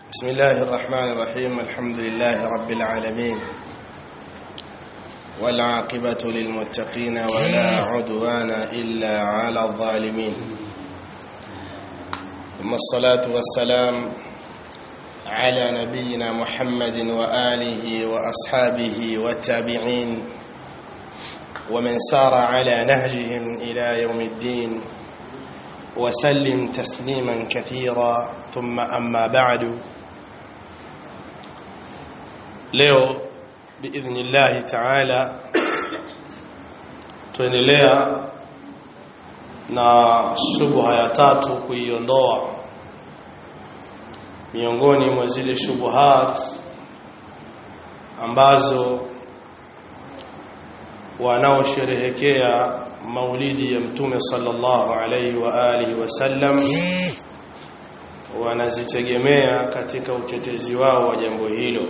بسم الله الرحمن الرحيم الحمد لله رب العالمين والعاقبة للمتقين ولا عدوان إلا على الظالمين ثم الصلاة والسلام على نبينا محمد وآله وأصحابه والتابعين ومن سار على نهجهم إلى يوم الدين وسلم تسليما كثيرا ثم أما بعد leo biidhnillahi taala tuendelea na shubha ya tatu kuiondoa miongoni mwa zile shubuhat ambazo wanaosherehekea maulidi ya mtume sallallahu alaihi wa alihi wasallam wanazitegemea katika utetezi wao wa jambo hilo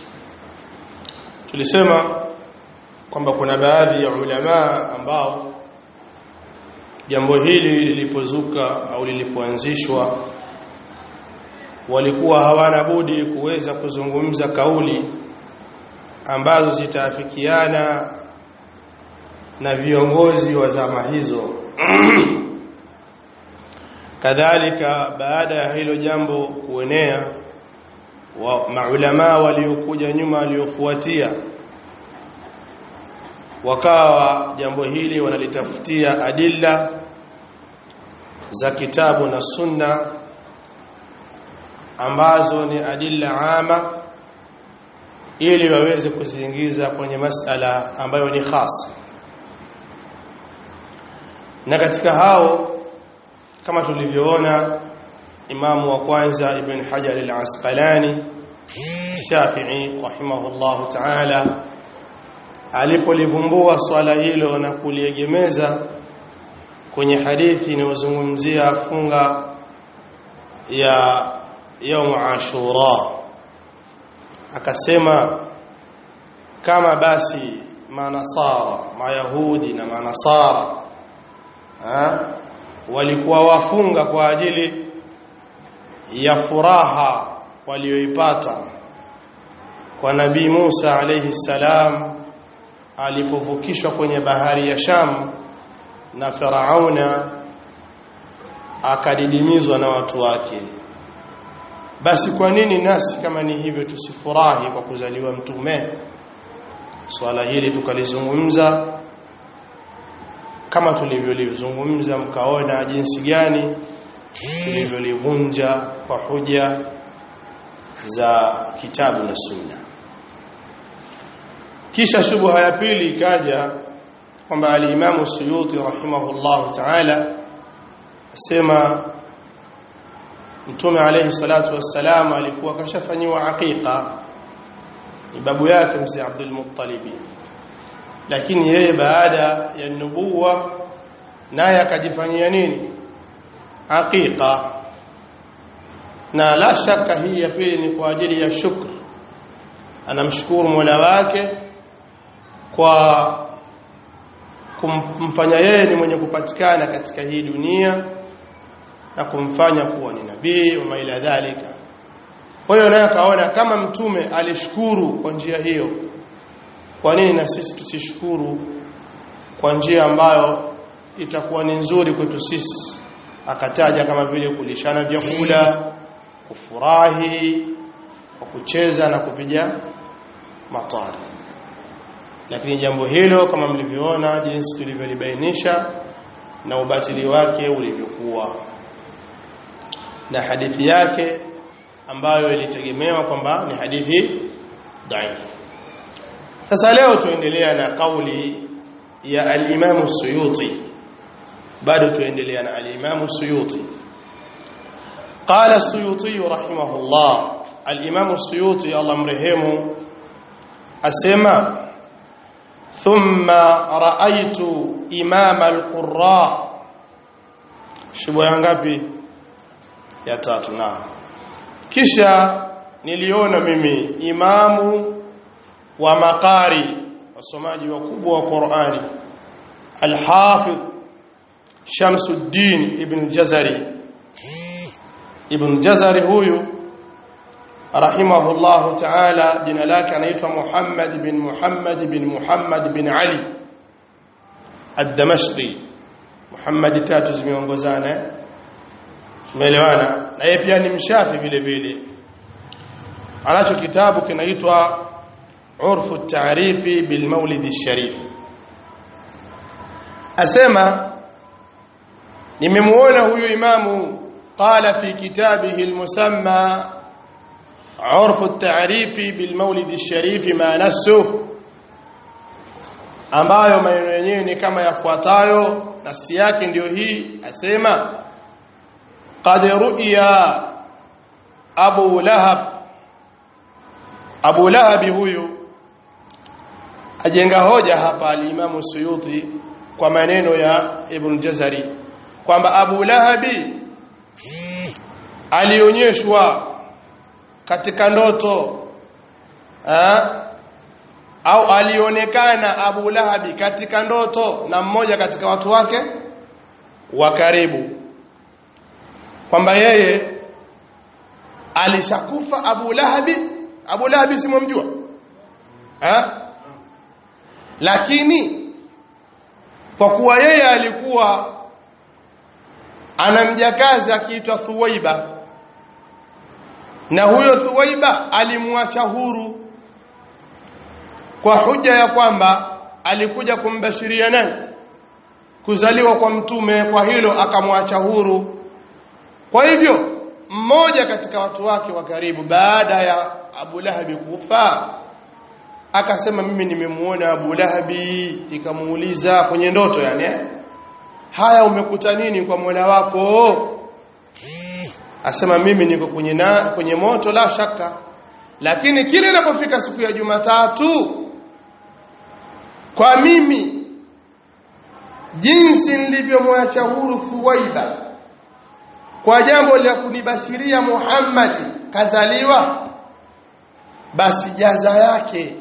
tulisema kwamba kuna baadhi ya ulama ambao jambo hili lilipozuka au lilipoanzishwa walikuwa hawana budi kuweza kuzungumza kauli ambazo zitaafikiana na viongozi wa zama hizo kadhalika baada ya hilo jambo kuenea wa maulama waliokuja nyuma waliofuatia wakawa jambo hili wanalitafutia adilla za kitabu na sunna ambazo ni adilla ama ili waweze kuziingiza kwenye masala ambayo ni khasa na katika hao kama tulivyoona imamu wa kwanza ibn hajar al-asqalani shafi'i rahimahullah ta'ala alipolivumbua swala hilo na kuliegemeza kwenye hadithi inayozungumzia funga ya yaum ashura akasema kama basi manasara mayahudi na manasara ha? walikuwa wafunga kwa ajili ya furaha walioipata kwa nabii Musa alayhi salam alipovukishwa kwenye bahari ya Sham na Farauna akadidimizwa na watu wake basi kwa nini nasi kama ni hivyo tusifurahi kwa kuzaliwa mtume swala hili tukalizungumza kama tulivyolizungumza mkaona jinsi gani tulivyolivunja kwa hoja za kitabu na sunna kisha shubha ya pili ikaja kwamba al-Imam Suyuti rahimahullah ta'ala asema Mtume alayhi salatu wassalam alikuwa kashafanyiwa aqiqa ni babu yake mzee Abdul Muttalib lakini yeye baada ya nubuwa naye akajifanyia nini aqiqa na la shaka hii ya pili ni kwa ajili ya shukr anamshukuru Mola wake kwa kumfanya yeye ni mwenye kupatikana katika hii dunia na kumfanya kuwa ni nabii wa ila dhalika kwa hiyo naye akaona kama mtume alishukuru kwa njia hiyo kwa nini na sisi tusishukuru kwa njia ambayo itakuwa ni nzuri kwetu sisi akataja kama vile kulishana vyakula kufurahi kwa kucheza na kupiga matari lakini jambo hilo kama mlivyoona jinsi tulivyolibainisha na ubatili wake ulivyokuwa na hadithi yake ambayo ilitegemewa kwamba ni hadithi dhaifu sasa leo tuendelea na kauli ya al-Imam Suyuti bado tuendelea na al-Imam Suyuti قال السيوطي رحمه الله الإمام السيوطي الله مرحمه أسمى ثم رأيت إمام القراء شبه yangapi ya tatu na kisha niliona mimi imamu wa makari wasomaji wakubwa wa Qur'ani al-Hafidh Shamsuddin ibn Jazari Ibn Jazari huyu rahimahullahu ta'ala jina lake anaitwa Muhammad bin Muhammad bin Muhammad bin Ali ad-Damashqi Muhammad tatu zimeongozana umeelewana na yeye pia ni mshafi vile vile anacho kitabu kinaitwa Urfu at-Ta'rifi bil Maulid ash-Sharif asema nimemuona huyu imamu qala fi kitabihi al-musamma عرف التعريف بالمولد الشريف ما نسه ambayo maneno yenyewe ni kama yafuatayo nasi yake ndiyo hii asema qad ru'ya Abu Lahab Abu Lahab huyu ajenga hoja hapa al-Imam Suyuti kwa maneno ya Ibn Jazari kwamba Abu Lahabi alionyeshwa katika ndoto ha? au alionekana Abu Lahabi katika ndoto na mmoja katika watu wake wa karibu kwamba yeye alishakufa Abu Lahabi Abu Lahabi simomjua ha? lakini kwa kuwa yeye alikuwa ana mjakazi akiitwa Thuwaiba na huyo Thuwaiba alimwacha huru kwa huja ya kwamba alikuja kumbashiria nani kuzaliwa kwa mtume kwa hilo akamwacha huru kwa hivyo mmoja katika watu wake wa karibu baada ya Abu Lahabi kufa akasema mimi nimemuona Abu Lahabi nikamuuliza kwenye ndoto yani eh? haya umekuta nini kwa Mola wako asema mimi niko kwenye na, kwenye moto la shaka lakini kile inapofika siku ya Jumatatu kwa mimi jinsi nilivyomwacha huru Thuwaiba kwa jambo la kunibashiria Muhammad kazaliwa basi jaza yake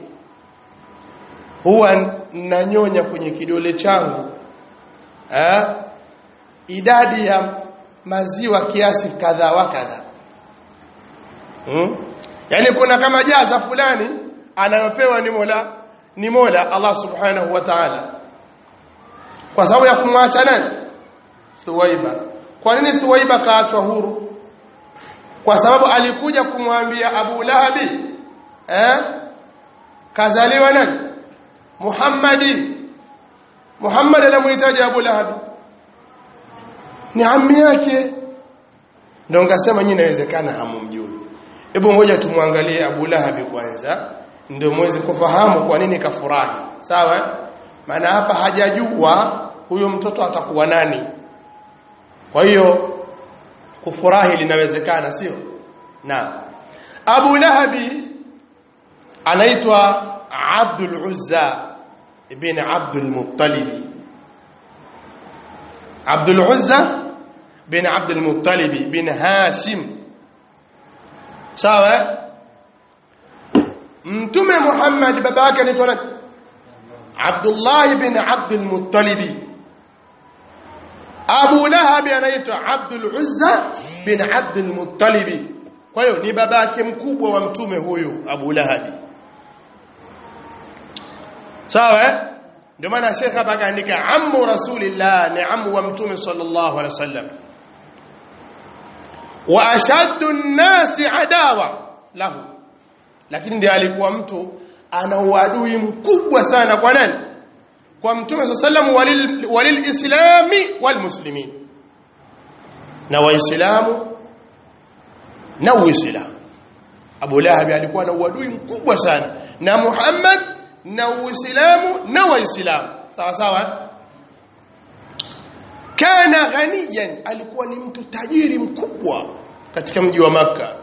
huwa nanyonya kwenye kidole changu eh idadi ya maziwa kiasi kadha wa kadha hmm? yani kuna kama jaza fulani anayopewa ni Mola ni Mola Allah Subhanahu wa Ta'ala kwa sababu ya kumwacha nani Thuwaiba kwa nini Thuwaiba kaachwa huru kwa sababu alikuja kumwambia Abu Lahabi eh kazaliwa nani Muhammadi Muhammad anamuhitaji Abu Lahabi ni ammi yake ndio ngasema nyinyi inawezekana hamumjui hebu ngoja tumwangalie Abu Lahabi kwanza ndio muweze kufahamu kwa nini kafurahi sawa maana hapa hajajua huyo mtoto atakuwa nani kwa hiyo kufurahi linawezekana sio na Abu Lahabi anaitwa Abdul Uzza ibn Abdul Muttalib Abdul Uzza bin Abdul Muttalib bin Hashim sawa Mtume Muhammad baba yake anaitwa nani Abdullah bin Abdul Muttalib Abu Lahab anaitwa Abdul Uzza bin Abdul Muttalib kwa hiyo ni babake mkubwa wa mtume huyu Abu Lahab sawa ndio maana Sheikh hapa akaandika ammu rasulillah ni ammu wa mtume sallallahu alaihi wasallam wa ashaddu an-nasi adawa lahu lakini ndiye alikuwa mtu ana uadui mkubwa sana kwa nani kwa mtume sallallahu walil walilislami walmuslimin na waislamu na uislamu Abu Lahab alikuwa na uadui mkubwa sana na Muhammad na uislamu na waislamu sawa sawa kana ghaniyan alikuwa ni mtu tajiri mkubwa katika mji wa maka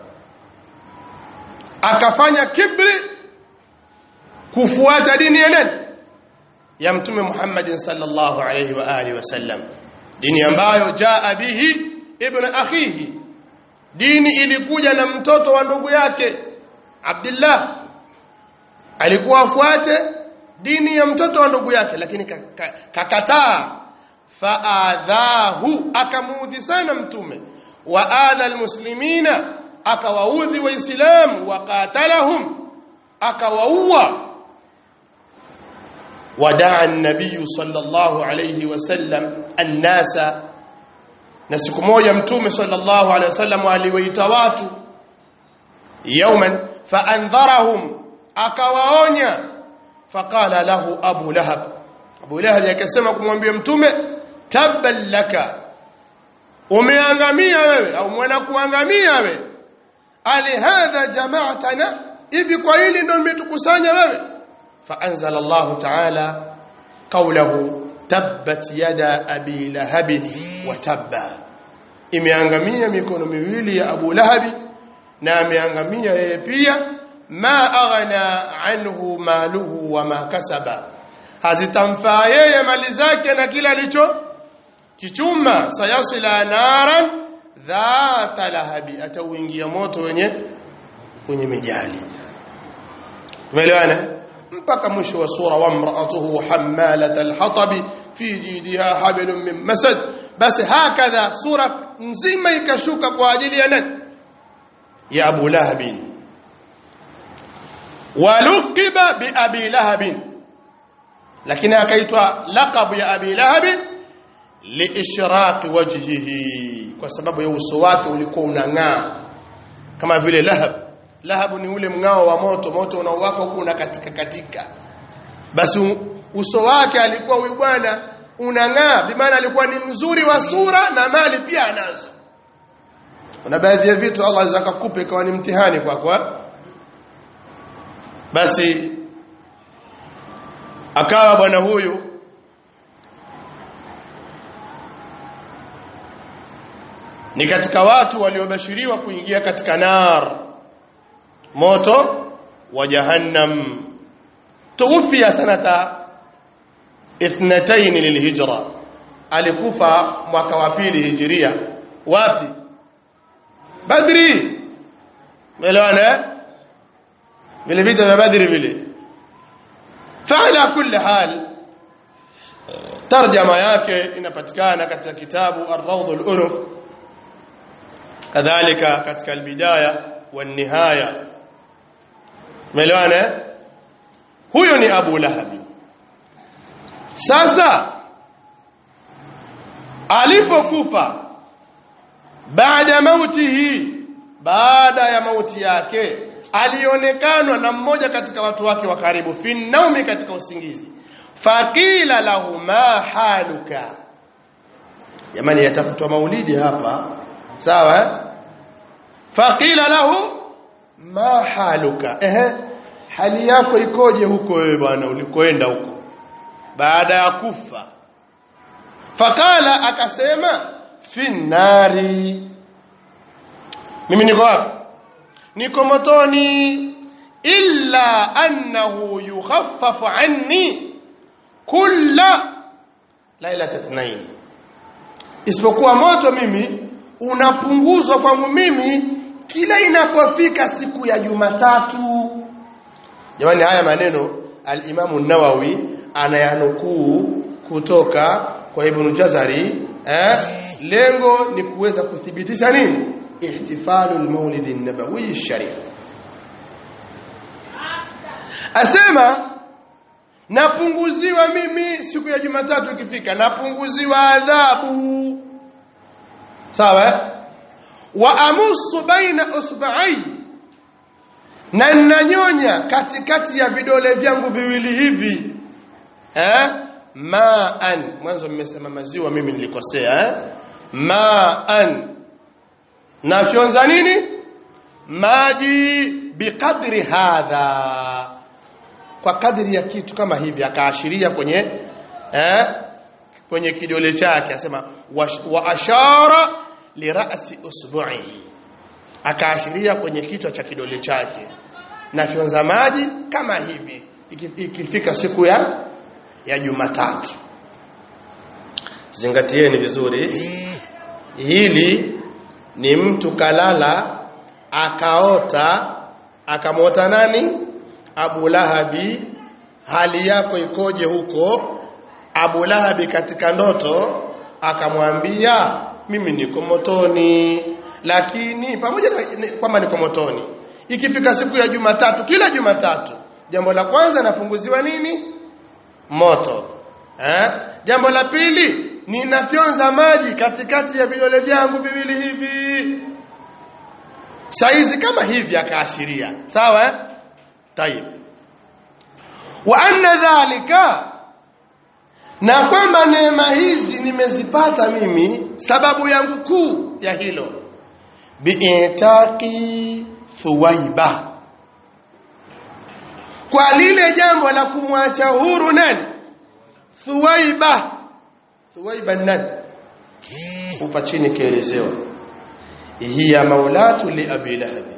akafanya kibri kufuata dini ya nani ya mtume Muhammad sallallahu alayhi wa alihi wasallam dini ambayo jaa bihi ibn akhihi dini ilikuja na mtoto wa ndugu yake Abdullah alikuwa afuate dini ya mtoto wa ndugu yake lakini kakataa faadhahu akamuudhi sana mtume wa adha almuslimina akawaudhi waislamu waqatalahum akawaua wadaa an-nabiy sallallahu alayhi wasallam an-nasa na siku moja mtume sallallahu alayhi wasallam aliwaita watu yawman faandharahum akawaonya faqala lahu abu lahab abu lahab akasema kumwambia mtume tabban laka umeangamia wewe au mwana kuangamia wewe ali hadha jama'atana hivi kwa hili ndio umetukusanya wewe فأنزل الله تعالى قوله تبت يدا أبي لهب وتب imeangamia mikono miwili ya Abu Lahabi na ameangamia yeye pia ma aghna anhu maluhu wa ma kasaba hazitamfaa yeye mali zake na kila alicho kichuma sayasila naran dhata lahabi atauingia moto wenye kwenye mijali umeelewana mpaka mwisho wa sura wa mraatuhu hammalat alhatabi fi jidiha hablum min masad basi hakadha sura nzima ikashuka kwa ajili ya nani ya Abu Lahab waluqiba bi Abi Lahab lakini akaitwa laqab ya Abi Lahab liishraqi wajhihi kwa sababu ya uso wake ulikuwa unang'aa kama vile lahab lahabu ni ule mng'ao wa moto moto unaowaka huku una katika katika basi uso wake alikuwa huyu bwana unang'aa bimaana alikuwa ni mzuri wa sura na mali pia anazo kuna baadhi ya vitu Allah aweza kukupa ikawa ni mtihani kwako kwa. basi akawa bwana huyu ni katika watu waliobashiriwa kuingia katika nar moto wa jahannam tuwfia sanata ithnatayn lilhijra alikufa mwaka wa pili hijiria wapi badri melewana vile vita vya badri vile faala kulli hal tarjama yake inapatikana katika kitabu ar-rawd al-unuf kadhalika katika al-bidaya wan-nihaya Umeelewana? Huyo ni Abu Lahabi. Sasa alipokufa baada mautihi baada ya mauti yake alionekanwa na mmoja katika watu wake wa karibu fi naumi katika usingizi faqila lahu ma haluka jamani yatafutwa maulidi hapa sawa faqila lahu ma haluka ehe hali yako ikoje huko wewe bwana ulikoenda huko baada ya kufa fakala akasema finnari mimi niko wapi niko motoni illa annahu yukhaffafu anni kulla lailat ithnain isipokuwa moto mimi unapunguzwa kwangu mimi kila inapofika siku ya Jumatatu jamani haya maneno al-Imamu Nawawi anayanukuu kutoka kwa Ibn Jazari eh lengo ni kuweza kuthibitisha nini ihtifalu al-Maulid an-Nabawi sharif asema napunguziwa mimi siku ya Jumatatu ikifika napunguziwa adhabu sawa wa amusu baina usba'i na ninanyonya katikati ya vidole vyangu viwili hivi eh ma'an mwanzo mmesema maziwa mimi nilikosea eh ma'an nafyonza nini maji biqadri hadha kwa kadri ya kitu kama hivi akaashiria kwenye eh kwenye kidole chake asema wa, wa ashara lirasi usbu'i akaashiria kwenye kichwa cha kidole chake na fyonza maji kama hivi ikifika siku ya ya Jumatatu zingatieni vizuri hili ni mtu kalala akaota akamwota nani Abu Lahabi hali yako ikoje huko Abu Lahabi katika ndoto akamwambia mimi niko motoni lakini pamoja na kwamba niko motoni ikifika siku ya Jumatatu kila Jumatatu jambo la kwanza napunguziwa nini moto eh jambo la pili ninafyonza maji katikati ya vidole vyangu viwili hivi saizi kama hivi akaashiria sawa eh tayib wa anna dhalika na kwamba neema hizi nimezipata mimi sababu yangu kuu ya hilo biitaqi thuwaiba kwa lile jambo la kumwacha huru nani thuwaiba thuwaiba nani upa chini kielezewa hiya maulatu li abi lahabi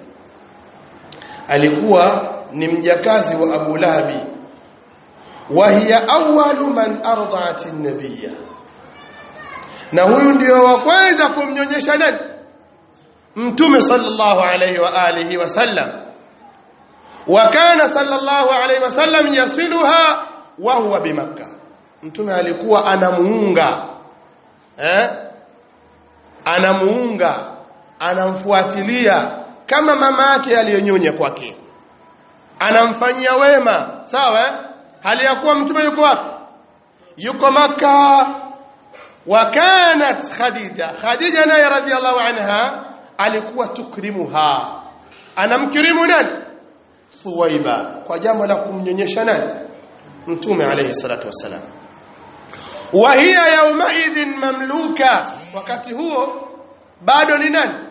alikuwa ni mjakazi wa abu lahabi wa hiya awwalu man arda'at an-nabiyya na huyu ndio wa kwanza kumnyonyesha nani mtume sallallahu alayhi wa alihi wasallam wa kana sallallahu alayhi wasallam yasiluha wa huwa bimakkah mtume alikuwa anamuunga eh anamuunga anamfuatilia kama mama yake aliyonyonya kwake anamfanyia wema sawa eh? hali ya kuwa mtume yuko wapi yuko maka wa kanat khadija khadija naye radhiallahu anha alikuwa tukrimuha anamkirimu nani thuwaiba kwa jambo la kumnyonyesha nani mtume alayhi salatu wassalam wa hiya yaumaidhin mamluka wakati huo bado ni nani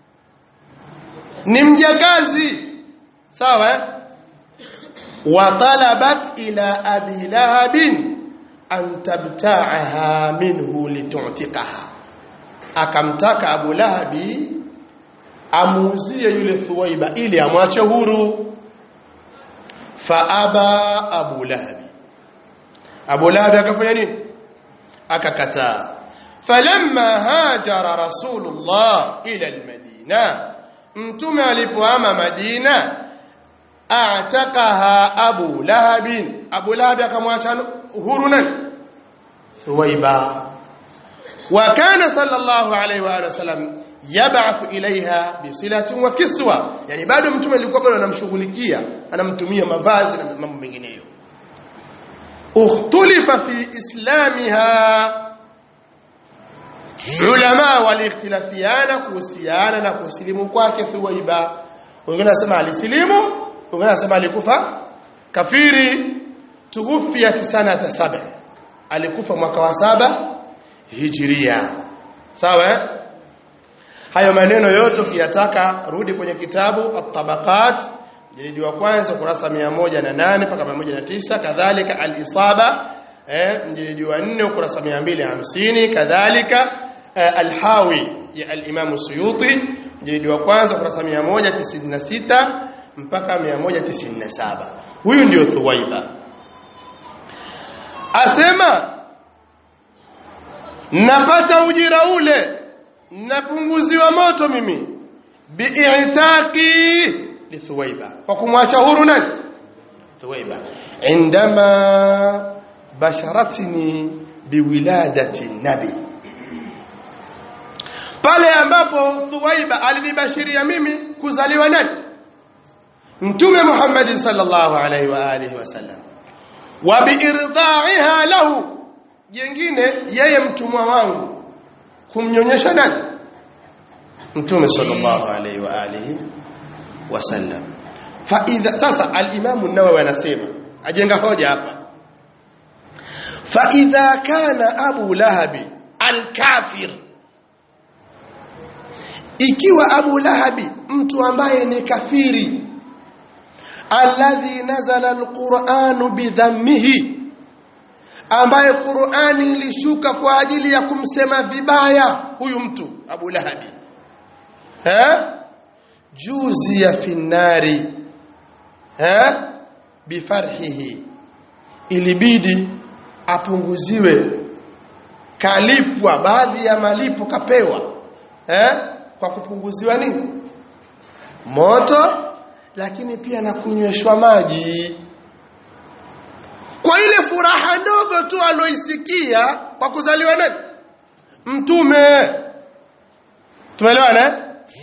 ni mjakazi sawa eh? وطلبت إلى أبي لهب أن تبتاعها منه لتعتقها akamtaka Abu Lahabi amuuzie yule Thuwaiba ili amwache huru faaba Abu Lahabi Abu Lahabi akafanya nini akakataa falamma hajara rasulullah ila almadina mtume alipoama Madina a'taqaha Abu Lahab Abu Lahab akamwacha huru nani Thuwaiba wa kana sallallahu alayhi wa alihi wasallam yab'ath ilaiha bisilatin wa kiswa yani bado mtume alikuwa bado anamshughulikia anamtumia mavazi na mambo mengineyo ukhtulifa fi islamiha ulama waliikhtilafiana kuhusiana na kusilimu kwake Thuwaiba wengine wanasema alisilimu wengine wanasema alikufa kafiri tughufia sanata saba alikufa mwaka wa saba hijiria sawa eh? hayo maneno yote ukiyataka rudi kwenye kitabu at-tabaqat jilidi wa kwanza kurasa 108 mpaka 109 kadhalika al-isaba eh mjilidi wa 4 ukurasa 250 kadhalika eh, al-hawi ya al-imam suyuti jilidi wa kwanza kurasa 196 mpaka 197 huyu ndio thuwaiba asema napata ujira ule napunguziwa moto mimi bi'itaqi li thuwaiba kwa kumwacha huru nani thuwaiba indama basharatni biwiladati nabi pale ambapo thuwaiba alinibashiria mimi kuzaliwa nani mtume Muhammad sallallahu alaihi wa alihi wasallam wa biirdaiha lahu jengine yeye mtumwa wangu kumnyonyesha nani mtume sallallahu alaihi wa alihi wasallam fa idha sasa al-imam an-nawawi anasema ajenga hoja hapa fa idha kana abu lahabi al-kafir ikiwa abu lahabi mtu ambaye ni kafiri alladhi nazala al-qur'anu bidhammihi ambaye Qur'ani ilishuka kwa ajili ya kumsema vibaya huyu mtu Abu Lahabi eh juzi ya finari eh bifarhihi ilibidi apunguziwe kalipwa baadhi ya malipo kapewa eh kwa kupunguziwa nini moto lakini pia na kunyweshwa maji kwa ile furaha ndogo tu aloisikia kwa kuzaliwa nani mtume tumeelewana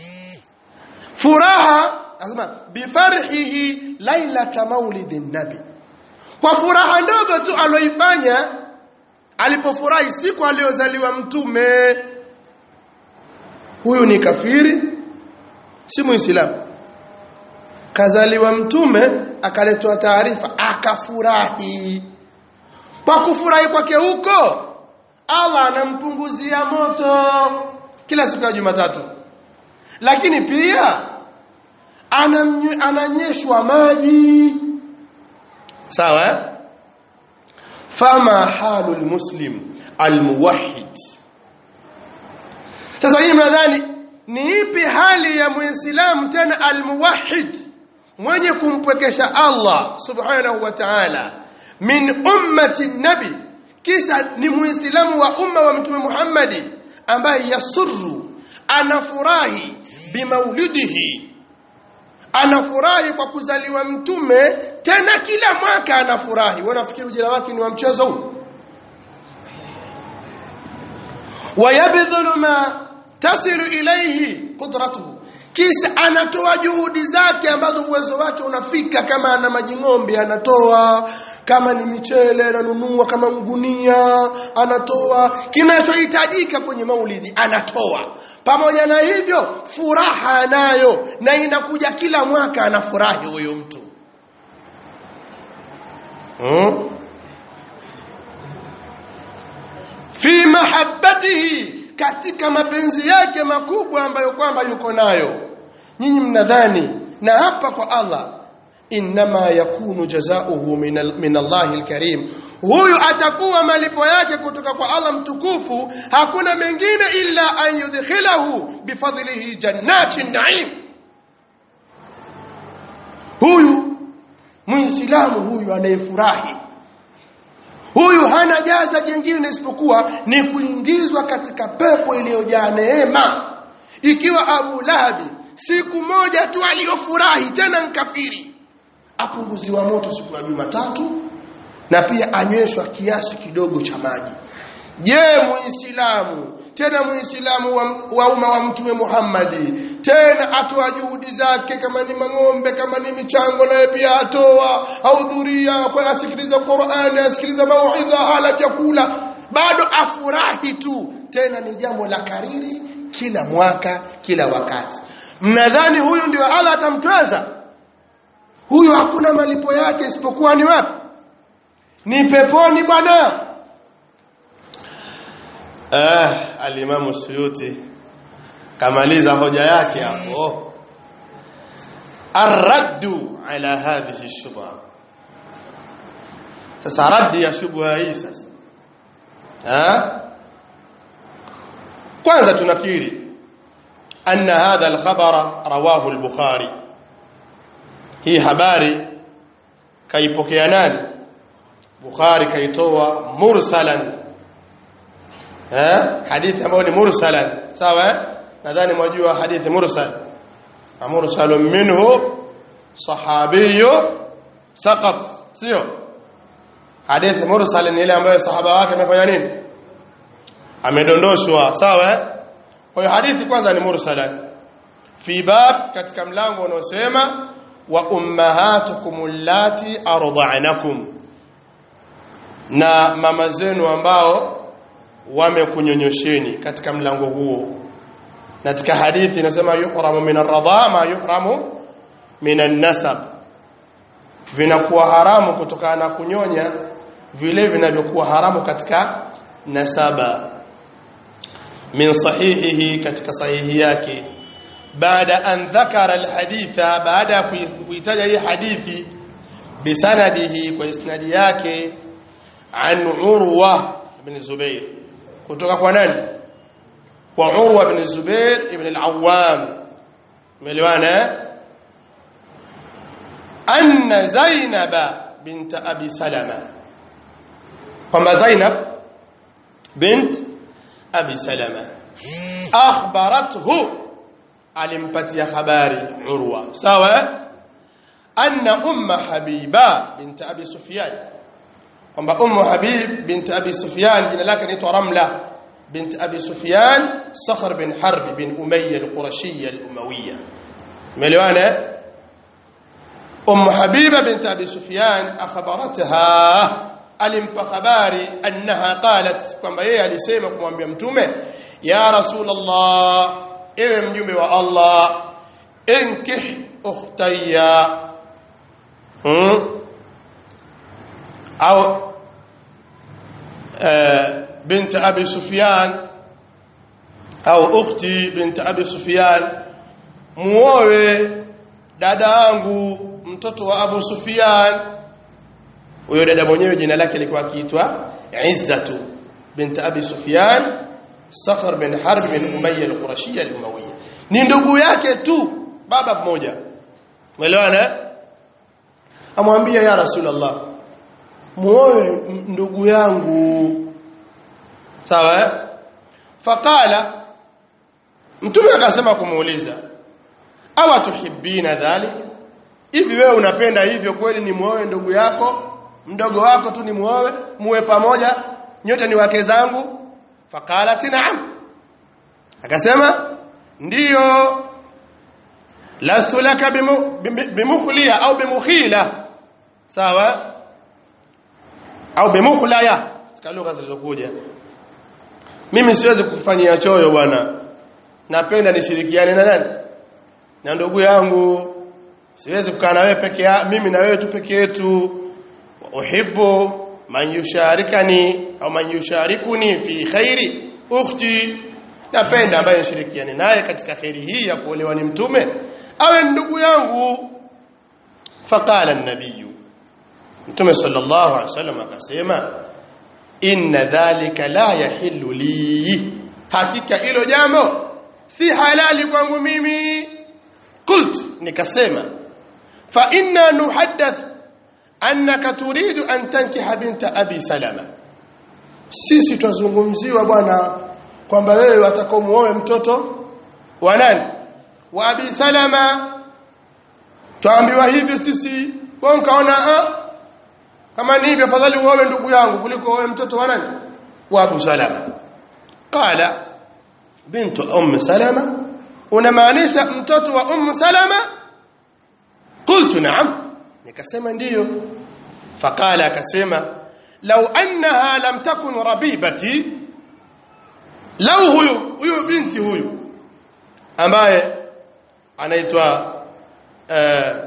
furaha anasema bifarhihi lailata maulidin nabi kwa furaha ndogo tu aloifanya alipofurahi siku aliyozaliwa mtume huyu ni kafiri si muislamu kazaliwa mtume akaletwa taarifa akafurahi kwa kufurahi kwake huko Allah anampunguzia moto kila siku ya Jumatatu lakini pia anamnye- ananyeshwa maji sawa eh? fama halul muslim almuwahhid sasa hii mnadhani ni ipi hali ya muislamu tena almuwahhid mwenye kumpwekesha Allah subhanahu wa ta'ala min ummati nabi kisha ni muislamu wa umma wa mtume Muhammadi ambaye yasurru anafurahi bimaulidihi anafurahi kwa kuzaliwa mtume tena kila mwaka anafurahi wewe unafikiri ujira wake ni wa mchezo huu wayabdhulu ma tasilu ilayhi qudratuhu kisha anatoa juhudi zake ambazo uwezo wake unafika kama ana maji ng'ombe anatoa kama ni michele ananunua kama ngunia anatoa kinachohitajika kwenye maulidi anatoa pamoja na hivyo furaha anayo na inakuja kila mwaka anafurahi huyo mtu hmm? fi mahabbatihi katika mapenzi yake makubwa ambayo kwamba yuko nayo nyinyi mnadhani na hapa kwa Allah inma yakunu jazaohu min al- min Allahi alkarim huyu atakuwa malipo yake kutoka kwa Allah mtukufu hakuna mengine illa an yudkhilahu bifadlihi jannatin na'im huyu muislamu huyu anayefurahi huyu hana jaza jingine isipokuwa ni kuingizwa katika pepo iliyojaa neema ikiwa Abu Lahabi siku moja tu aliyofurahi tena nkafiri apunguziwa moto siku ya Jumatatu na pia anyweshwa kiasi kidogo cha maji je muislamu tena muislamu wa, wa umma wa mtume Muhammadi tena atoa juhudi zake kama ni mang'ombe kama ni michango naye pia atoa ahudhuria kwa asikiliza Qur'ani asikiliza mauidha ala chakula bado afurahi tu tena ni jambo la kariri kila mwaka kila wakati mnadhani huyu ndio Allah atamtweza huyu hakuna malipo yake isipokuwa ni wapi ni peponi bwana eh alimamu suyuti kamaliza hoja yake hapo arraddu ala hadhihi shubha sasa raddi ya shubha hii sasa eh kwanza tunakiri anna hadha alkhabara rawahu al-bukhari hii habari kaipokea nani bukhari kaitoa mursalan eh hadithi ambayo ni mursalan sawa eh nadhani mwajua hadithi mursal mursalun minhu sahabiyyu saqat sio hadithi mursal ni ile ambayo sahaba wake amefanya nini amedondoshwa sawa eh kwa hiyo hadithi kwanza ni mursalan fi bab katika mlango unaosema wa ummahatukum allati arda'nakum na mama zenu ambao wamekunyonyosheni katika mlango huo na katika hadithi inasema yuhramu min ar-radha ma yuhramu min an-nasab vinakuwa haramu kutokana na kunyonya vile vinavyokuwa haramu katika nasaba min sahihihi katika sahihi yake baada an dhakara alhaditha baada ya kuitaja hii hadithi bisanadihi kwa isnadi yake an urwa ibn zubair kutoka kwa nani kwa urwa ibn zubair ibn al-awwam umeelewana anna zainaba bint abi salama kwamba zainab bint abi salama akhbarathu alimpatia habari urwa sawa anna umma habiba bint abi sufyan kwamba ummu habib bint abi sufyan jina lake ni ramla bint abi sufyan sakhr bin harb bin umayya al-qurashiyya al-umawiyya umeelewana Umm Habiba bint Abi Sufyan akhbaratha alimpa habari annaha qalat kwamba yeye alisema kumwambia mtume ya rasulullah ewe mjumbe wa Allah inkih ukhtayya hmm? au بنت أبي سفيان أو أختي بنت أبي سفيان muowe dada yangu mtoto wa Abu Sufyan huyo dada mwenyewe jina lake lilikuwa akiitwa Izzatu bint Abi Sufyan Sakhr bin Harb bin Umayya al-Qurashiyya al-Umayyah ni ndugu yake tu baba mmoja umeelewana amwambia ya Rasulullah muoe ndugu yangu sawa faqala mtume akasema kumuuliza awa tuhibbina dhalik hivi wewe unapenda hivyo kweli ni muoe ndugu yako mdogo wako tu ni muoe muwe pamoja nyote ni wake zangu faqalat na'am akasema ndiyo lastu laka bimukhliya au bimukhila sawa au bimukhlaya katika lugha zilizokuja mimi siwezi kufanyia choyo bwana napenda nishirikiane na nani na ndugu yangu siwezi kukaa na wewe peke ya mimi na wewe tu peke yetu uhibbu man yusharikani au man yusharikuni fi khairi ukhti napenda ambaye nishirikiane naye katika khairi hii ya kuolewa ni mtume awe ndugu yangu faqala an-nabiy mtume sallallahu alaihi wasallam akasema inna dhalika la yahillu li hakika hilo jambo si halali kwangu mimi kult nikasema fa inna nuhaddath annaka turidu an tankiha binta abi salama sisi twazungumziwa bwana kwamba wewe watakomuoe mtoto wa nani wa abi salama twaambiwa hivi sisi kwa nkaona ah kama ni hivyo afadhali uoe ndugu yangu kuliko uoe mtoto wa nani wa abu salama qala bintu umm salama unamaanisha mtoto wa umm salama qultu na'am nikasema ndiyo faqala akasema law annaha lam takun rabibati law huyu huyu binti huyu ambaye anaitwa uh,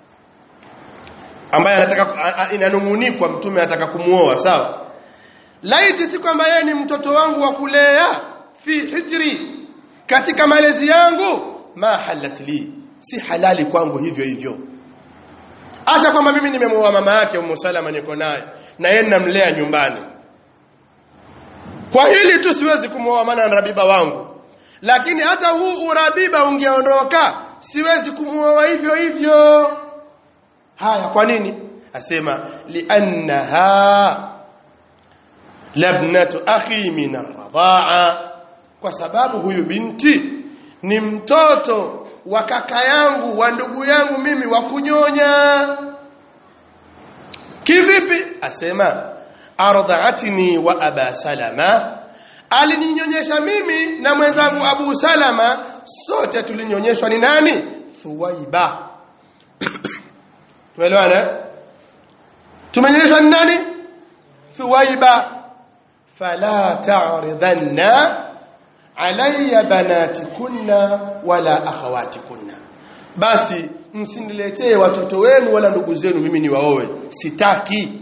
ambaye anataka inanungunikwa mtume anataka kumuoa sawa laiti si kwamba yeye ni mtoto wangu wa kulea fi hijri katika malezi yangu ma halat li si halali kwangu hivyo hivyo acha kwamba mimi nimemuoa mama yake Ummu Salama niko naye na yeye namlea nyumbani kwa hili tu siwezi kumuoa maana ni rabiba wangu lakini hata huu urabiba ungeondoka siwezi kumuoa hivyo hivyo haya kwa nini asema liannaha labnatu akhi min arradha'a kwa sababu huyu binti ni mtoto wa kaka yangu wa ndugu yangu mimi wa kunyonya kivipi asema ardha'atni wa aba salama alininyonyesha mimi na mwenzangu abu salama sote tulinyonyeshwa ni nani thuwaiba tuelewana tumenyonyeshwa ni nani thuwaiba fala ta'ridanna alayya banatikunna wala akhawatikunna basi msiniletee watoto wenu wala ndugu zenu mimi ni waoe sitaki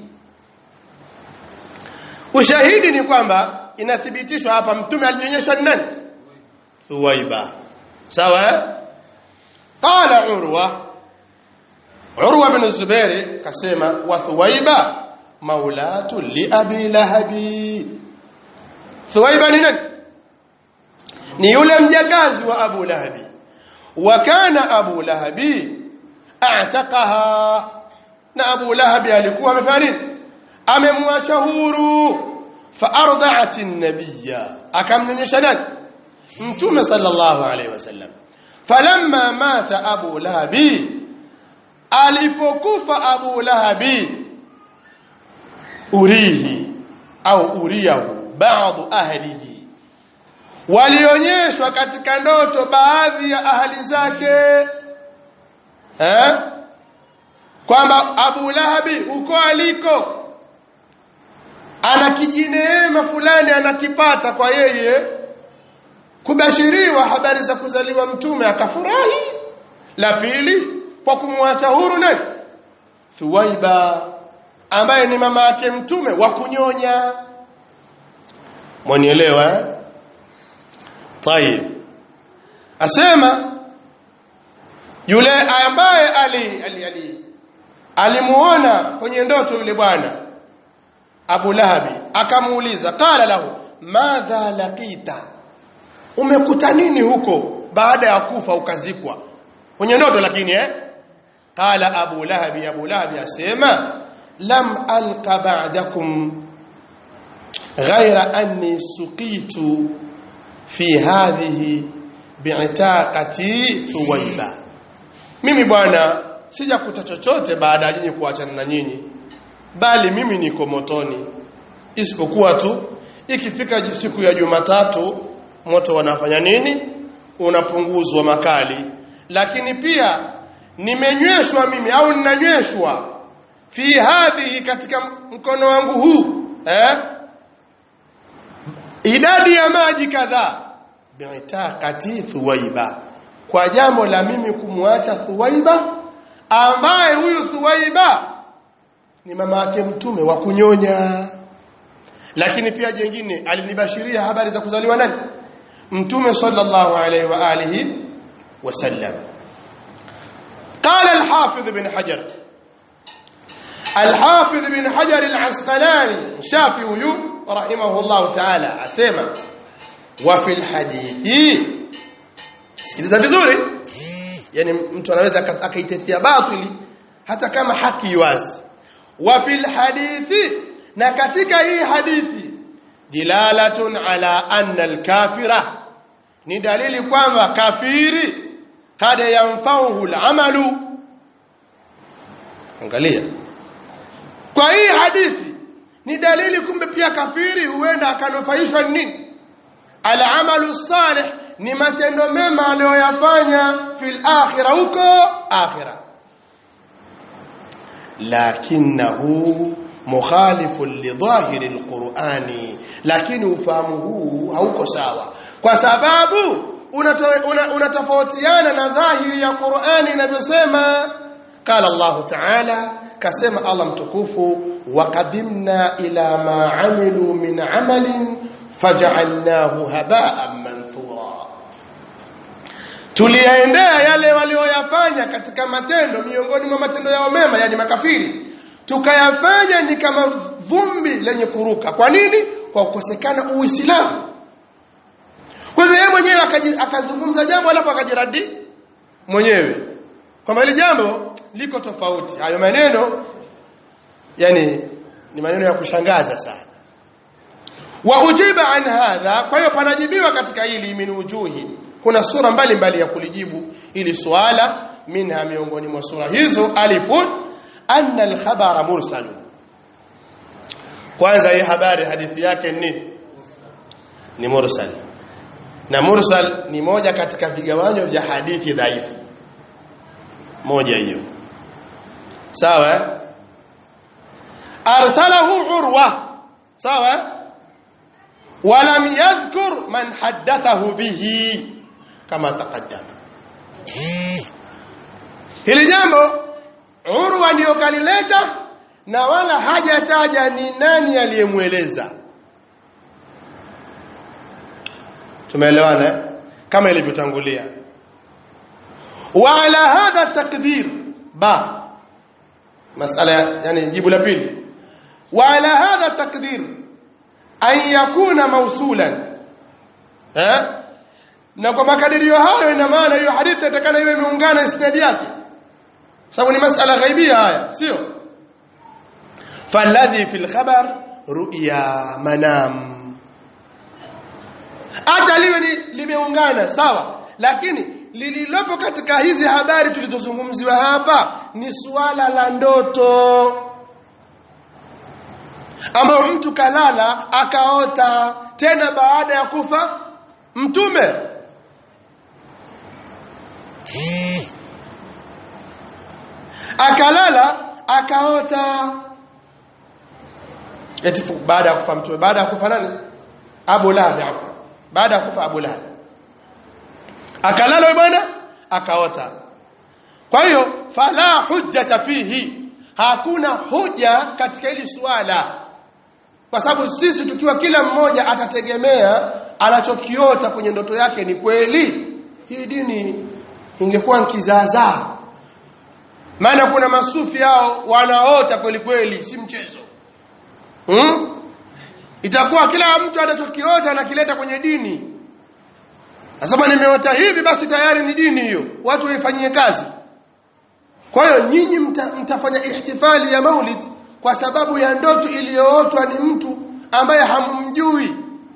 ushahidi ni kwamba inathibitishwa hapa mtume alinyonyeshwa ni nani thuwaiba sawa qala urwa urwa bin zubair kasema wa thuwaiba maulatu li abi lahabi thuwaiba ni nani ni yule mjakazi wa Abu Lahabi wa kana Abu Lahabi a'taqaha na Abu Lahabi alikuwa amefanya nini amemwacha huru fa arda'at an-nabiyya akamnyonyesha nani mtume sallallahu alaihi wasallam falamma mata Abu Lahabi alipokufa Abu Lahabi urihi au uriyahu baadhi ahlihi walionyeshwa katika ndoto baadhi ya ahali zake eh kwamba Abu Lahabi uko aliko ana kijineema fulani anakipata kwa yeye kubashiriwa habari za kuzaliwa mtume akafurahi la pili kwa kumwacha huru nani Thuwaiba ambaye ni mama yake mtume wa kunyonya mwanielewa eh tayib asema yule ambaye ali ali ali alimuona kwenye ndoto yule bwana Abu Lahabi akamuuliza qala lahu madha laqita umekuta nini huko baada ya kufa ukazikwa kwenye ndoto lakini eh qala Abu Lahabi Abu Lahabi asema lam alqa ba'dakum ghayra anni suqitu fi hadhihi bi'taqati thuwaiba mimi bwana sijakuta chochote baada ya nyinyi kuachana na nyinyi bali mimi niko motoni isipokuwa tu ikifika siku ya Jumatatu moto wanafanya nini unapunguzwa makali lakini pia nimenyweshwa mimi au ninanyweshwa fi hadhihi katika mkono wangu huu eh idadi ya maji kadhaa bi'taqati thuwaiba kwa jambo la mimi kumwacha thuwaiba ambaye huyu thuwaiba ni mama yake mtume wa kunyonya lakini pia jengine alinibashiria habari za kuzaliwa nani mtume sallallahu alaihi wa alihi wasallam قال الحافظ بن حجر الحافظ بن حجر العسقلاني شافعي رحمه الله تعالى اسمع وفي الحديث sikiliza vizuri yani mtu anaweza akaitetea batili hata kama haki wazi wa fil hadithi na katika hii hadithi dilalatun ala anna al-kafira ni dalili kwamba kafiri kada yanfauhu al-amalu angalia kwa hii hadithi ni dalili kumbe pia kafiri huenda akanufaishwa nini al-amalu salih ni matendo mema aliyoyafanya fil akhirah huko akhirah lakinahu mukhalifun lidhahiri alqur'ani lakini ufahamu huu hauko sawa kwa sababu unatofautiana una, una na dhahiri ya Qur'ani inavyosema qala Allah ta'ala kasema Allah mtukufu waqadimna ila ma amilu min amalin faj'alnahu haba'an manthura tuliyaendea yale walioyafanya katika matendo miongoni mwa matendo yao mema yani makafiri tukayafanya ni kama vumbi lenye kuruka kwa nini kwa kukosekana uislamu kwa hivyo yeye mwenyewe akazungumza jambo alafu akajiradi mwenyewe kwamba hili jambo liko tofauti hayo maneno yani ni maneno ya kushangaza sana wa ujiba an hadha kwa hiyo panajibiwa katika hili min wujuhi kuna sura mbalimbali mbali ya kulijibu ili swala minha miongoni mwa sura hizo alifun anna al-khabara mursal kwanza hii habari hadithi yake ni ni mursal na mursal ni moja katika vigawanyo vya hadithi dhaifu moja hiyo sawa arsalahu urwa sawa ولم يذكر من حدثه به kama taqaddama hili jambo urwa ndio kalileta na wala hajataja ni nani aliyemweleza tumeelewana kama ilivyotangulia wa ala hadha taqdir ba masala yani jibu la pili wa ala hadha taqdir an yakuna mausulan eh na kwa makadirio hayo ina maana hiyo hadithi itakana iwe imeungana isnadi yake sababu ni masala ghaibia haya sio falladhi fil khabar ru'ya manam hata liwe ni limeungana sawa lakini lililopo katika hizi habari tulizozungumziwa hapa ni suala la ndoto ambayo mtu kalala akaota tena baada ya kufa mtume akalala akaota eti baada ya kufa mtume baada ya kufa nani Abu Lahab afa baada ya kufa Abu Lahab akalala bwana akaota kwa hiyo fala hujjata fihi hakuna hoja katika hili swala kwa sababu sisi tukiwa kila mmoja atategemea anachokiota kwenye ndoto yake ni kweli hii dini ingekuwa nkizaazaa maana kuna masufi hao wanaota kweli kweli si mchezo hmm? itakuwa kila mtu anachokiota anakileta kwenye dini nasema nimeota hivi basi tayari ni dini hiyo watu waifanyie kazi kwa hiyo nyinyi mta, mtafanya ihtifali ya maulid kwa sababu ya ndoto iliyootwa ni mtu ambaye hamumjui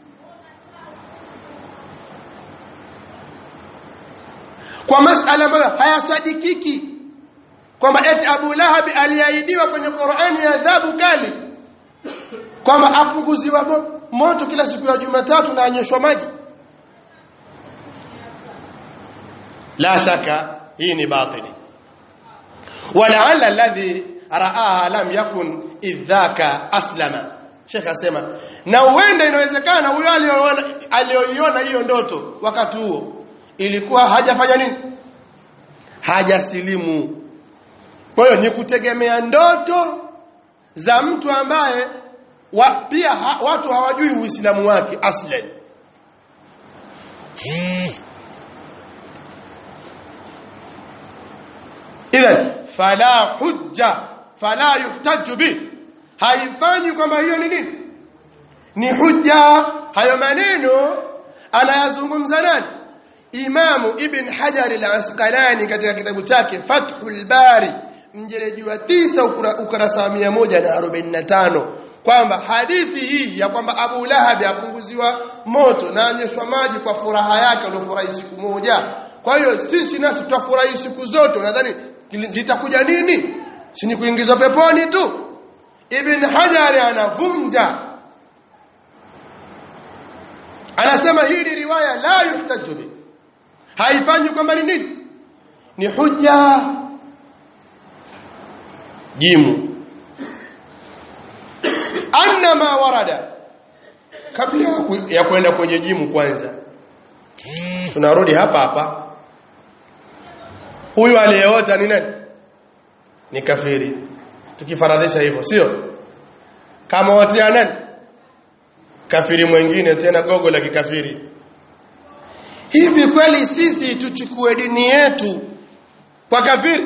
kwa masala ambayo hayasadikiki kwamba eti Abu Lahab aliahidiwa kwenye Qur'ani adhabu kali kwamba apunguziwa mo, moto kila siku ya Jumatatu na anyeshwa maji la shaka hii ni batili walaalla alladhi raaha lam yakun idhaka aslama Sheikh asema na huenda inawezekana huyo aliyoiona hiyo ndoto wakati huo ilikuwa hajafanya nini hajasilimu kwa hiyo ni kutegemea ndoto za mtu ambaye wa, pia ha, watu hawajui uislamu wake aslan idhan fala hujja fala yuhtaju bi haifanyi kwamba hiyo ni nini ni hujja hayo maneno anayazungumza nani imamu ibn hajar al-asqalani katika kitabu chake fathul bari mjeleji wa tisa ukurasa wa 145 kwamba hadithi hii ya kwamba Abu Lahab apunguziwa moto na anyeshwa maji kwa furaha yake aliyofurahi siku moja kwa hiyo sisi nasi tutafurahi siku zote nadhani litakuja nini si ni kuingizwa peponi tu Ibn Hajar anavunja anasema hii ni riwaya la yuhtaju bi haifanyi kwamba ni nini ni hujja jimu anna ma warada kabla ya kwenda kwenye jimu kwanza tunarudi hapa hapa huyu aliyeota ni nani ni kafiri tukifaradhisha hivyo sio kama watia nani kafiri mwingine tena gogo la kikafiri hivi kweli sisi tuchukue dini yetu kwa kafiri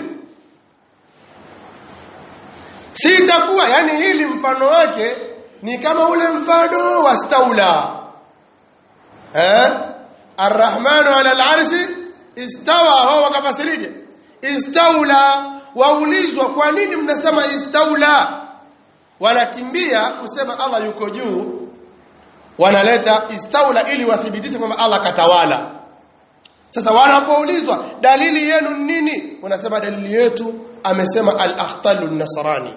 si itakuwa yani hili mfano wake ni kama ule mfano wa staula eh arrahmanu ala alarshi istawa wao wakafasirije istaula waulizwa kwa nini mnasema istaula wanakimbia kusema Allah yuko juu wanaleta istaula ili wathibitishe kwamba Allah katawala sasa wanapoulizwa dalili yenu nini wanasema dalili yetu amesema al-akhtalu nasrani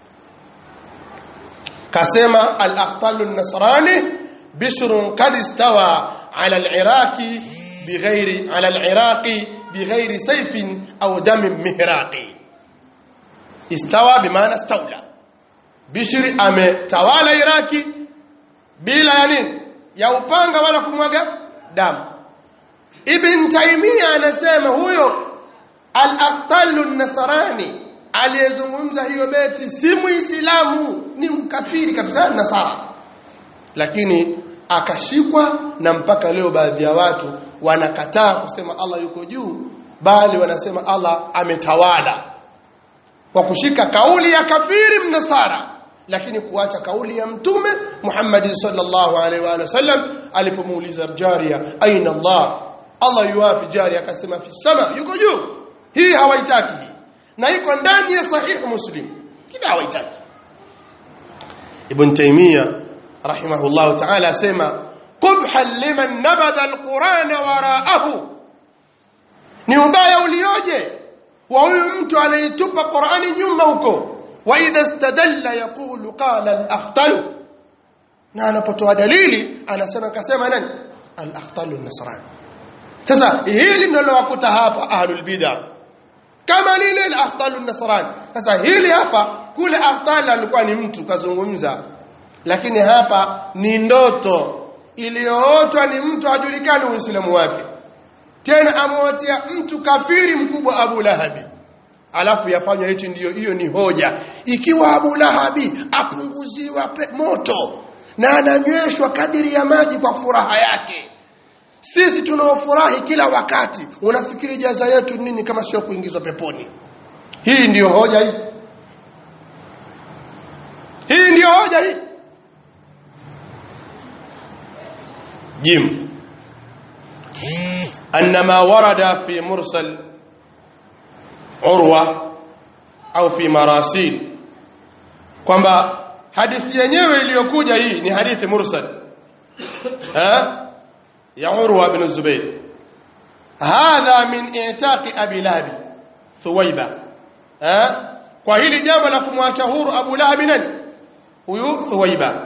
kasema al-akhtalu nasrani bishrun qad istawa ala al-iraqi bighairi ala al-iraqi bighairi sayfin au damin mihraqi istawa bimaana stawla bishri ametawala iraki bila ya nini ya upanga wala kumwaga damu ibn taimia anasema huyo al-aqtalu nasrani aliyezungumza hiyo beti si muislamu ni mkafiri kabisa nasara lakini akashikwa na mpaka leo baadhi ya watu wanakataa kusema Allah yuko juu bali wanasema Allah ametawala kwa kushika kauli ya kafiri mnasara lakini kuacha kauli ya mtume Muhammad sallallahu alaihi wa sallam alipomuuliza jaria aina Allah Allah yuwapi jaria akasema fi sama yuko juu hii hawaitaki hii na iko ndani ya sahih muslim kila hawaitaki ibn taymiya rahimahullah ta'ala asema qubhan liman nabadha alqur'ana wara'ahu ni ubaya ulioje wa huyu mtu anaitupa Qur'ani nyuma huko wa idha istadalla yaqulu qala al-akhtal na anapotoa dalili anasema kasema nani al-akhtal an-nasrani sasa hili ndilo wakuta hapa ahlul bid'ah kama lile la afdalu nasrani sasa hili hapa kule afdal alikuwa ni mtu kazungumza lakini hapa ni ndoto iliyootwa ni mtu hajulikani uislamu wake tena amewatia mtu kafiri mkubwa Abu Lahabi alafu yafanya hichi ndiyo hiyo ni hoja ikiwa Abu Lahabi apunguziwa moto na ananyweshwa kadiri ya maji kwa furaha yake sisi tunaofurahi kila wakati unafikiri jaza yetu nini kama sio kuingizwa peponi hii ndiyo hoja hii hii ndiyo hoja hii jim أن ما ورد في مرسل عروة أو في مراسيل kwamba hadithi yenyewe iliyokuja hii ni hadithi mursal ha ya Urwa ibn Zubayr hadha min i'taqi Abi Lahab Thuwaiba ha kwa hili jambo la kumwacha huru Abu Lahab nani huyu Thuwaiba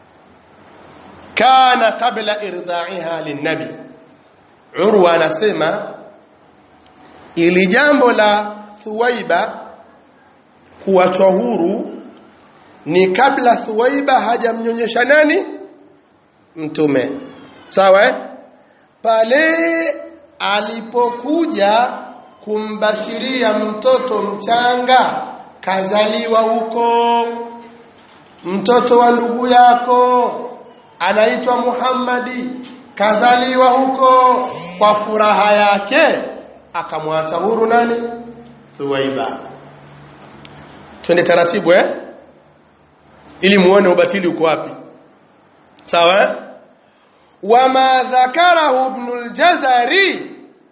kana qabla irda'iha lin-nabi Urwa anasema ili jambo la Thuwaiba kuachwa huru ni kabla Thuwaiba hajamnyonyesha nani mtume sawa eh? pale alipokuja kumbashiria mtoto mchanga kazaliwa huko mtoto wa ndugu yako anaitwa Muhammadi kazaliwa huko kwa furaha yake akamwacha huru nani Thuwaiba twende taratibu eh ili muone ubatili uko wapi sawa eh? wama dhakarahu ibn al-jazari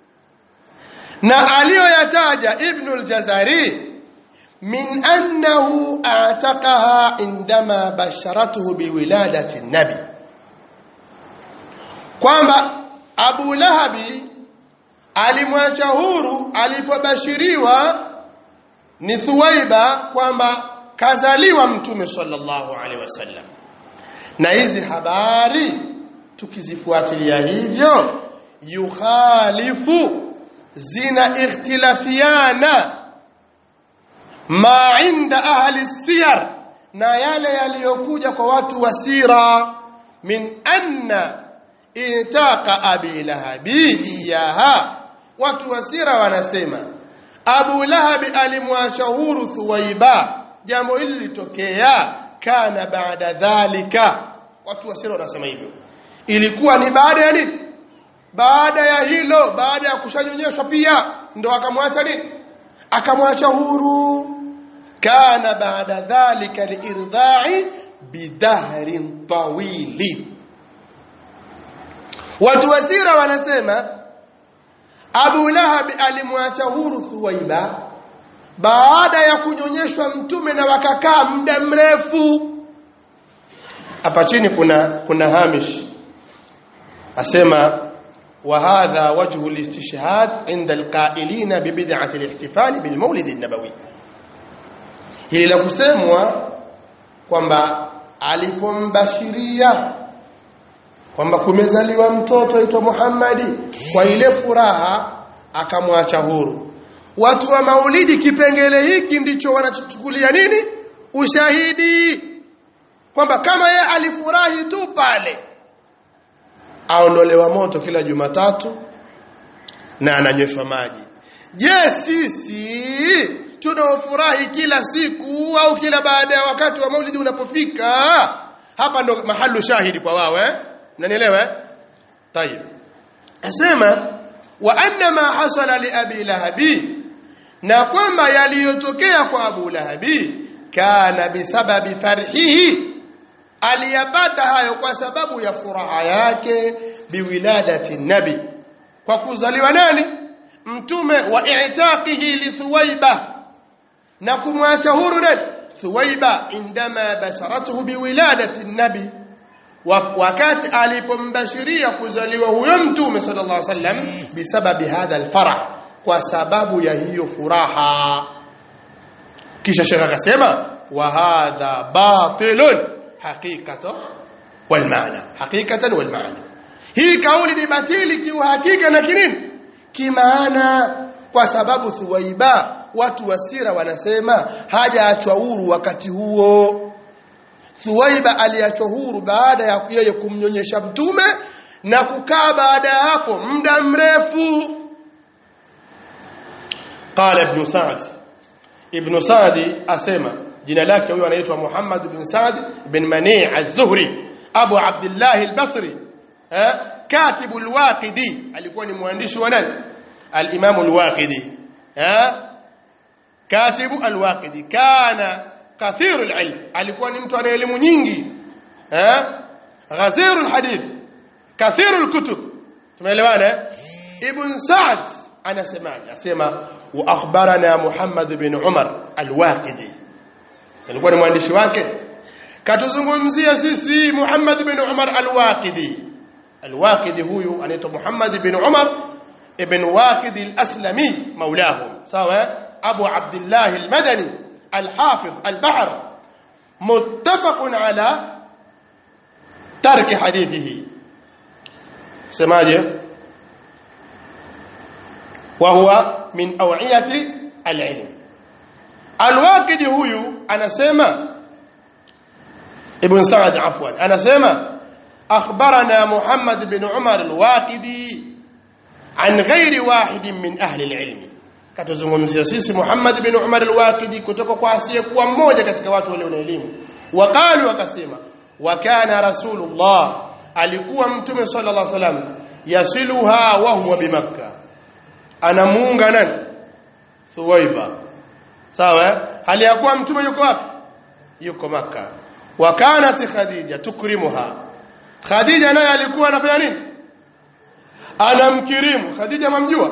na aliyoyataja ibn al-jazari min annahu a'taqaha indama basharatuhu biwiladati nabi kwamba Abu Lahabi alimwacha huru alipobashiriwa ni Thuwaiba kwamba kazaliwa mtume sallallahu alaihi wasallam na hizi habari tukizifuatilia hivyo yukhalifu zina ikhtilafiana ma inda ahli siyar na yale yaliyokuja kwa watu wa sira min anna itaqa abi lahabi iyaha watu wa sira wanasema abu lahabi alimwacha huru thuwaiba jambo hili litokea kana baada dhalika watu wa sira wanasema hivyo ilikuwa ni baada ya nini baada ya hilo baada ya kushanyonyeshwa pia ndo akamwacha nini akamwacha huru kana baada dhalika liirdai bidahrin tawili watu wa sira wanasema Abu Lahab alimwacha huru Thuwaiba baada ya kunyonyeshwa mtume na wakakaa muda mrefu hapa chini kuna kuna hamish asema وهذا وجه الاستشهاد عند القائلين ببدعة الاحتفال بالمولد النبوي hili la kusemwa kwamba alipombashiria kwamba kumezaliwa mtoto aitwa Muhammadi kwa ile furaha akamwacha huru watu wa maulidi kipengele hiki ndicho wanachukulia nini ushahidi kwamba kama ye alifurahi tu pale aondolewa moto kila Jumatatu na ananyweshwa maji. Je, sisi tunaofurahi kila siku au kila baada ya wakati wa Maulidi unapofika? Hapa ndo mahalu shahidi kwa wao eh? Mnanielewa eh? Tayeb. Asema wa anna ma hasala li abi lahabi na kwamba yaliyotokea kwa Abu Lahabi kana bisababi farhihi aliyapata hayo kwa sababu ya furaha yake biwiladati nabi kwa kuzaliwa nani mtume wa i'taqihi li thuwaiba na kumwacha huru nani thuwaiba indama basharatuhu biwiladati nabi wakati alipombashiria kuzaliwa huyo mtume sallallahu alaihi wasallam bisababi hadha alfarah kwa sababu ya hiyo furaha kisha shekha akasema wa hadha batilun hakikata wal maana hakikatan wal maana hii kauli ni batili kiuhakika na kinini kimaana kwa sababu Thuwaiba watu wa sira wanasema hajaachwa huru wakati huo Thuwaiba aliachwa huru baada ya yeye kumnyonyesha mtume na kukaa baada ya hapo muda mrefu قال ابن سعد ابن سعد asema jina lake huyo anaitwa Muhammad ibn Sa'd ibn Mani' az-Zuhri Abu Abdullah al-Basri eh katibu al-Waqidi alikuwa ni mwandishi wa nani al-Imam al-Waqidi eh katibu al-Waqidi kana kathiru al-ilm alikuwa ni mtu ana elimu nyingi eh ghaziru al-hadith kathiru al-kutub tumeelewana ibn Sa'd anasemaje asema wa akhbarana Muhammad bin Umar al-Waqidi alikuwa ni mwandishi wake katuzungumzia sisi Muhammad bin Umar al-Waqidi al-Waqidi huyu anaitwa Muhammad bin Umar ibn Waqidi al-Aslami maulahum sawa Abu Abdullah al-Madani al-Hafiz al-Bahr muttafaq ala tarki hadithihi semaje وهو من أوعية العلم الواقد huyu anasema ابن سعد عفوا anasema أخبرنا محمد بن عمر الواقدي عن غير واحد من أهل العلم katuzungumzia sisi Muhammad bin Umar al-Waqidi kutoka kwa asiyekuwa mmoja katika watu walio na elimu waqalu wakasema wa kana rasulullah alikuwa mtume sallallahu alaihi wasallam yasiluha wa huwa bimakkah anamuunga nani Thuwaiba sawa hali ya kuwa mtume yuko wapi yuko maka wa kanat khadija tukrimuha khadija naye alikuwa anafanya nini anamkirimu khadija mamjua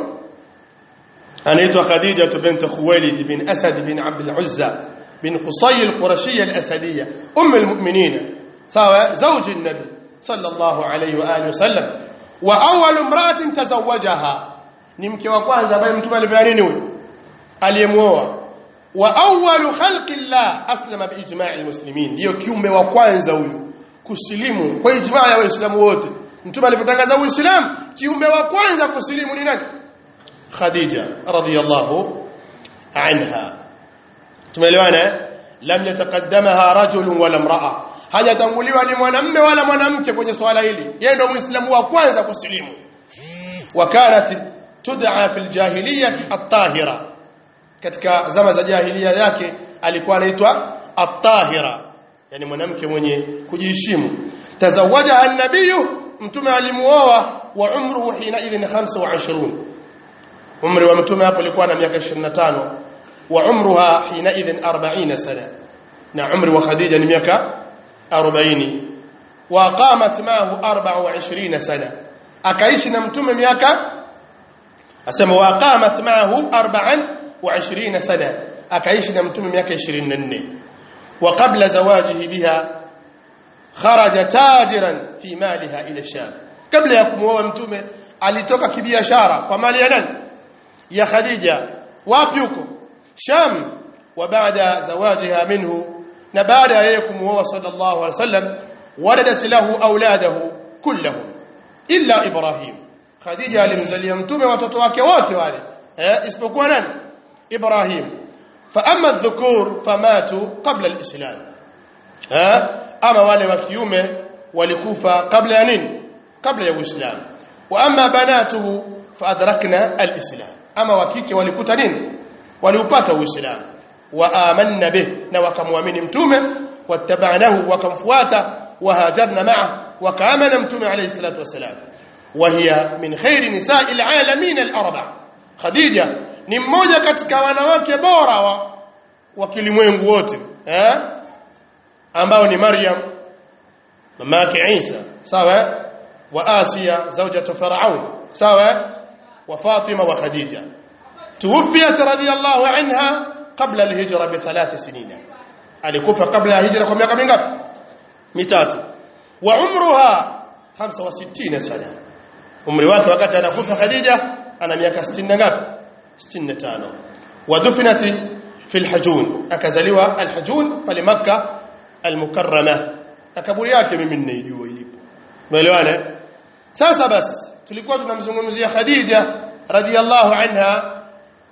anaitwa khadija bint khuwailid bin asad bin abd al-uzza bin qusay al-qurashiyya al-asadiyya umm al-mu'minin sawa zawj an-nabi sallallahu alayhi wa alihi wasallam wa awwal imra'atin tazawwajaha ni mke wa kwanza ambaye mtume alifanya nini huyo aliyemuoa wa awwalu khalqi llah aslama bi ijma'i almuslimin ndio kiumbe wa kwanza huyu kusilimu kwa ijma' ya waislamu wote mtume alipotangaza uislamu kiumbe wa kwanza kusilimu ni nani khadija radhiyallahu anha tumeelewana lam yataqaddamaha rajulun wala imra'a hajatanguliwa ni mwanamme wala mwanamke kwenye swala hili yeye ndio muislamu wa kwanza kusilimu وكانت tud'a fil jahiliyyah at-tahira katika zama za jahiliya yake alikuwa anaitwa at-tahira yani mwanamke mwenye kujiheshimu tazawaja an-nabiy mtume alimuoa wa umruhu hina idhin 25 umri wa mtume hapo alikuwa na miaka 25 wa umruha hina idhin 40 sana na umri wa khadija ni miaka 40 wa qamat ma'ahu 24 sana akaishi na mtume miaka asema waqamat ma'ahu 24 sana akaishi na mtume miaka 24 wa qabla zawajihi biha kharaja tajiran fi maliha ila sham kabla ya kumuoa mtume alitoka kibiashara kwa mali ya nani ya khadija wapi huko sham wa baada zawajiha minhu na baada ya yeye kumuoa sallallahu alaihi wasallam waladat lahu auladahu kullahum illa ibrahim khadija alimzalia mtume watoto wake wote wale eh isipokuwa nani ibrahim fa amma adh-dhukur famatu qabla al-islam eh ama wale wa kiume walikufa kabla ya nini kabla ya uislamu wa amma banatuhu fa adrakna al-islam ama wa kike walikuta nini waliupata uislamu wa amanna bih na wakamwamini mtume wattabanahu wakamfuata wahajarna ma'a wakaamana mtume alayhi salatu wasalam وهي من خير نساء العالمين الاربع خديجه ni mmoja katika wanawake bora wa, wa kilimwengu wote eh ambao ni Maryam mama yake Isa sawa wa Asiya zawjatu Firaun sawa wa Fatima wa Khadija tuwfiyat radiyallahu anha qabla alhijra bi thalath sinin alikufa kabla ya hijra kwa miaka mingapi mitatu wa umruha 65 sana umri wake wakati anakufa Khadija ana miaka 60 na ngapi 65 wadhufinati fi alhajun akazaliwa alhajun pale makkah almukarrama kaburi yake mimi ninaijua ilipo umeelewana sasa basi tulikuwa tunamzungumzia Khadija radhiallahu anha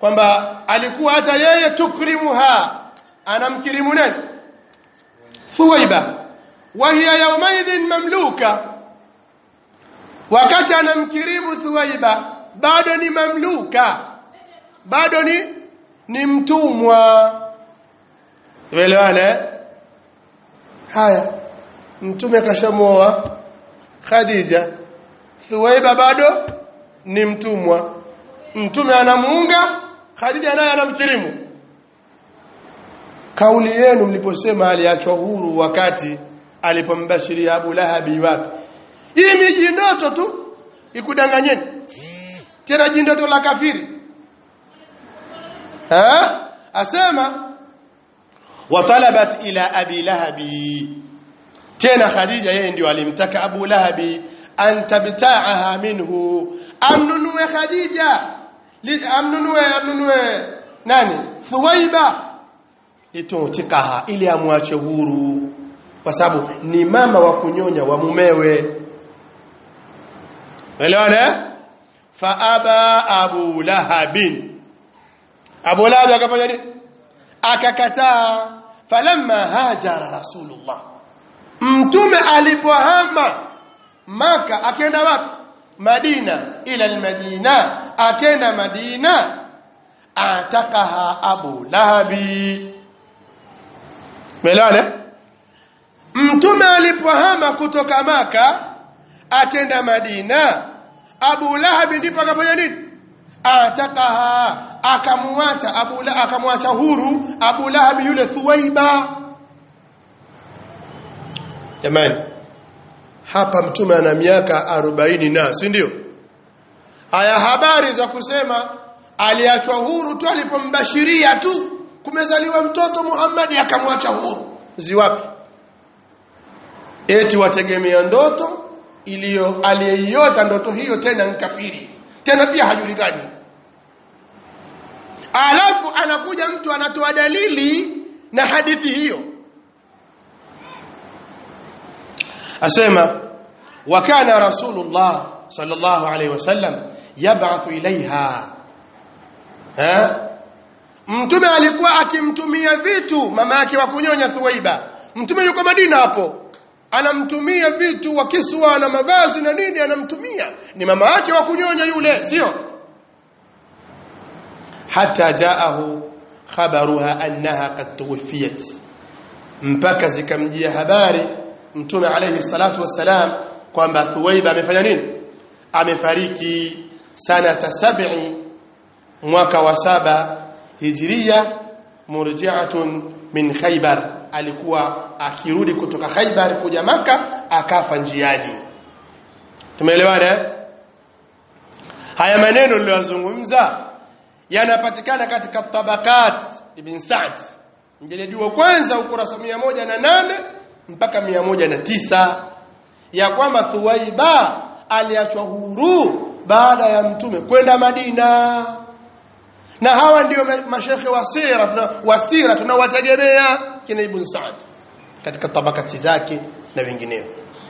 kwamba alikuwa hata yeye tukrimuha anamkirimu nani Thuwaiba wa hiya yawmaidhin mamluka wakati anamkirimu Thuwaiba bado ni mamluka bado ni ni mtumwa Umeelewana haya mtume akashamoa Khadija Thuwaiba bado ni mtumwa mtume anamuunga Khadija naye anamkirimu kauli yenu mliposema aliachwa huru wakati alipombashiria Abu Lahabi wapi hii miji ndoto tu ikudanganyeni tena jindoto la kafiri ha asema watalabat ila abi lahabi tena khadija yeye ndio alimtaka abu lahabi an tabta'aha minhu amnunue khadija amnunue amnunue nani thuwaiba litutikaha ili amwache huru kwa sababu ni mama wa kunyonya wa mumewe elewana fa aba abu lahabin abu lahab akafanya nini akakataa falamma hajara rasulullah mtume alipohama maka akenda wapi madina ila almadina akenda madina atakaha abu lahabi melane mtume alipohama kutoka maka akenda madina abu lahabi ndipo akafanya nini atakaha akamwacha abu la akamwacha huru abu lahabi yule thuwaiba jamani hapa mtume ana miaka 40 na si ndio haya habari za kusema aliachwa huru tu alipombashiria tu kumezaliwa mtoto Muhammad akamwacha huru ziwapi eti wategemea ndoto iliyo aliyeiota ndoto hiyo tena nkafiri tena pia hajulikani alafu anakuja mtu anatoa dalili na hadithi hiyo asema wa kana rasulullah sallallahu alayhi wasallam yab'athu ilaiha ha mtume alikuwa akimtumia vitu mama yake wa kunyonya Thuwaiba mtume yuko Madina hapo anamtumia vitu wa kiswa na mavazi na nini anamtumia ni mama yake wa kunyonya yule sio hata jaahu khabaruha annaha qad tuwfiyat mpaka zikamjia habari mtume alayhi salatu wassalam kwamba Thuwaiba amefanya nini amefariki sanata sab'i mwaka wa saba hijria murji'atun min Khaybar alikuwa akirudi kutoka Khaybar kuja maka akafa njiani tumeelewana haya maneno niliyozungumza yanapatikana katika tabakat ibn Sa'd mjeledi wa kwanza ukurasa 108 mpaka 109 ya kwamba Thuwaiba aliachwa huru baada ya mtume kwenda Madina na hawa ndio mashekhe wa sira wa sira tunawategemea kina Ibn Sa'd katika tabakati zake na wengineo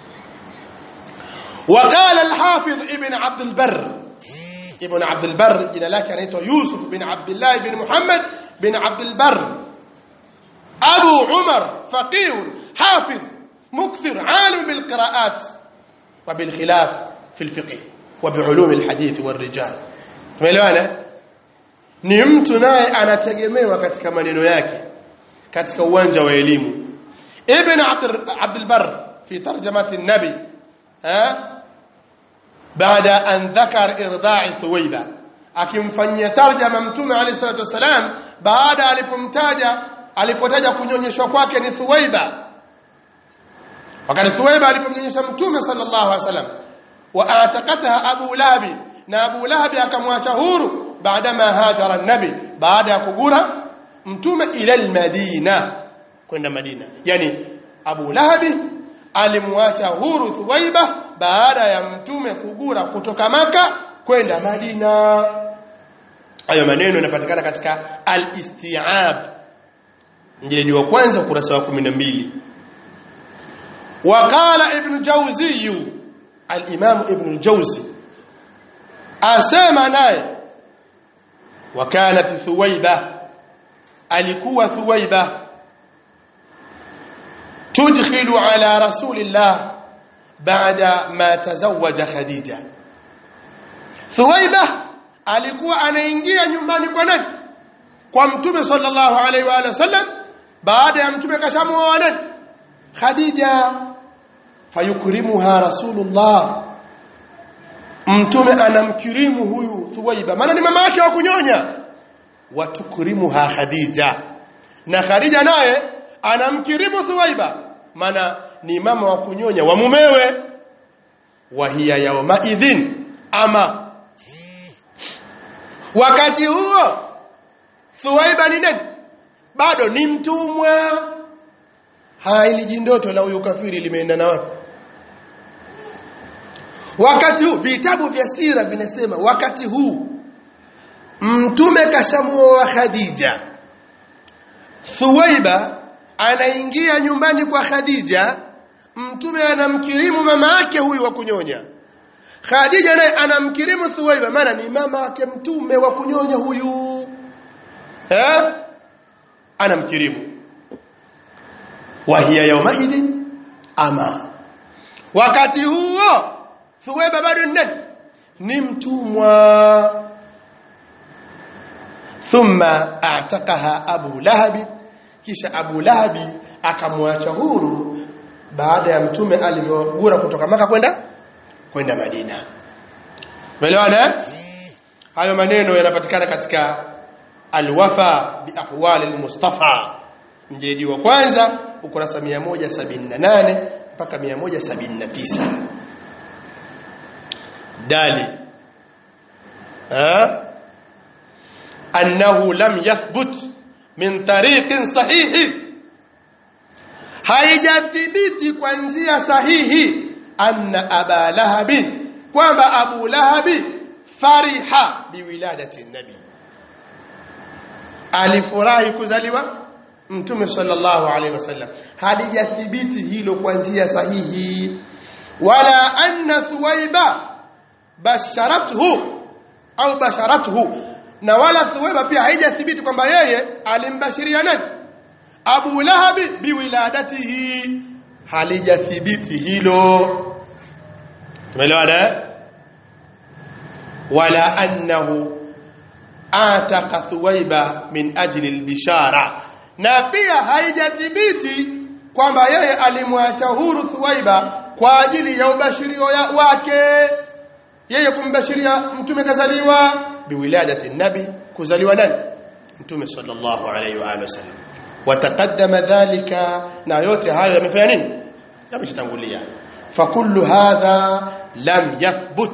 وقال الحافظ ابن عبد البر ابن عبد البر jina lake anaitwa Yusuf bin Abdullah bin Muhammad bin Abd البر أبو عمر فقيه حافظ مكثر عالم بالقراءات وبالخلاف في الفقه وبعلوم الحديث والرجال tumeelewana ni mtu naye anategemewa katika maneno yake katika uwanja wa elimu ibn abd al-barr fi tarjamati an-nabi ha baada an dhakar irda'i thuwaiba akimfanyia tarjama mtume alayhi salatu wasalam baada alipomtaja alipotaja kunyonyeshwa kwake ni thuwaiba wakati thuwaiba alipomnyonyesha mtume sallallahu alaihi wasallam wa atakataha abu lahabi na abu lahabi akamwacha huru baadama hajara nabi baada ya kugura mtume ila almadina kwenda madina yani abu lahabi alimwacha huru thuwaiba baada ya mtume kugura kutoka maka kwenda madina hayo maneno yanapatikana katika al-isti'ab mjeledi wa kwanza ukurasa wa 12 وقال ابن جوزي الامام ابن الجوزي asema naye wakanat thuwaiba alikuwa thuwaiba tudkhilu ala rasulillah baada ma tazawaja khadija thuwaiba alikuwa anaingia nyumbani kwa nani kwa mtume sallallahu alaihi wa alihi wasallam baada ya mtume kashamuoa nani khadija fayukrimuha rasulullah mtume anamkirimu huyu thuwaiba maana ni mama yake wa kunyonya watukrimuha khadija na khadija naye anamkirimu thuwaiba maana ni mama wa kunyonya wa mumewe wa hiya yauma idhin ama wakati huo thuwaiba ni nani bado ni mtumwa haya ili jindoto la huyu kafiri limeenda na wapi wakati huu vitabu vya sira vinasema wakati huu mtume kashamuoa khadija thuwaiba anaingia nyumbani kwa khadija mtume anamkirimu mama yake huyu wa kunyonya khadija naye anamkirimu thuwaiba maana ni mama wake mtume wa kunyonya huyu eh? anamkirimu wahiya yaumaidhi ama wakati huo thuwaiba bado ni nani ni mtumwa thumma a'taqaha abu lahabi kisha abu lahabi akamwacha huru baada ya mtume alivyogura kutoka maka kwenda kwenda madina umeelewana hayo maneno yanapatikana katika alwafa bi ahwali almustafa mjeledi wa kwanza ukurasa 178 mpaka 179 dali ha annahu lam yathbut min tariqin sahihi haijathibiti kwa njia sahihi anna aba lahabin kwamba abu lahabi fariha biwiladati nabi alifurahi kuzaliwa mtume sallallahu alaihi wasallam halijathibiti hilo kwa njia sahihi wala anna thuwaiba basharathu au basharathu na wala thuwaiba pia haijathibiti kwamba yeye alimbashiria nani abu lahabi biwiladatihi halijathibiti hilo tumeelewana wala annahu ataka thuwaiba min ajli albishara na pia haijathibiti kwamba yeye alimwacha huru thuwaiba kwa ajili ya ubashirio wake yeye kumbashiria mtume kazaliwa biwiladati nabi kuzaliwa nani mtume sallallahu alayhi wa alihi wasallam wataqaddama dhalika na yote hayo yamefanya nini yameshatangulia fakullu hadha lam yathbut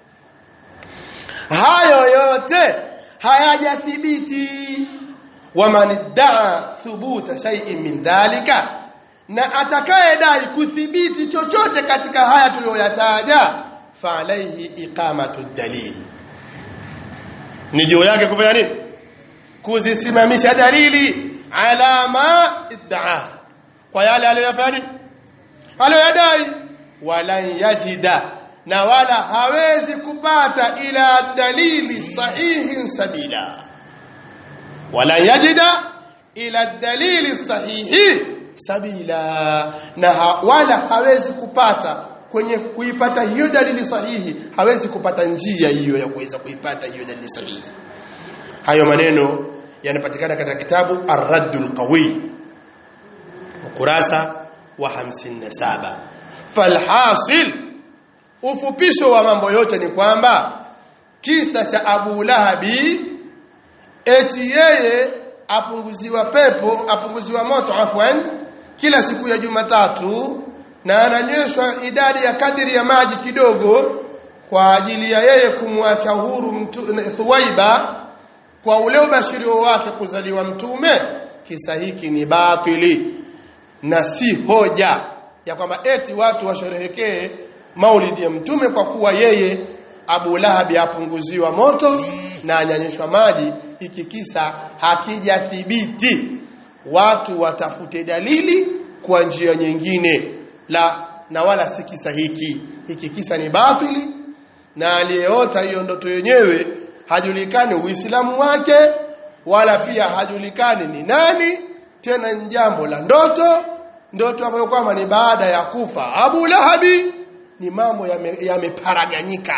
hayo yote hayajathibiti waman iddaa thubuta shay'in min dhalika na atakayedai kuthibiti chochote katika haya tuliyoyataja fa alayhi iqamatu dalil ni juu yake kufanya nini kuzisimamisha dalili ala ma iddaa kwa yale aliyofanya nini aliyoyadai walan yajida na wala hawezi kupata ila dalili sahihin sabila wala yajida ila dalili sahihi sabila na ha, wala hawezi kupata kwenye kuipata hiyo dalili sahihi hawezi kupata njia hiyo ya kuweza kuipata hiyo dalili sahihi hayo maneno yanapatikana katika kitabu Ar-Raddul Qawi ukurasa wa 57 falhasil ufupisho wa mambo yote ni kwamba kisa cha Abu Lahabi eti yeye apunguziwa pepo apunguziwa moto afwan kila siku ya Jumatatu na ananyweshwa idadi ya kadiri ya maji kidogo kwa ajili ya yeye kumwacha huru mtu, Thuwaiba kwa ule ubashirio wake kuzaliwa mtume kisa hiki ni batili na si hoja ya kwamba eti watu washerehekee maulidi ya mtume kwa kuwa yeye Abu Lahabi apunguziwa moto na anyanyeshwa maji hiki kisa hakijathibiti watu watafute dalili kwa njia nyingine la na wala si kisa hiki hiki kisa ni batili na aliyeota hiyo ndoto yenyewe hajulikani uislamu wake wala pia hajulikani ni nani tena ni jambo la ndoto ndoto ambayo kwamba ni baada ya kufa Abu Lahabi ni mambo yameparaganyika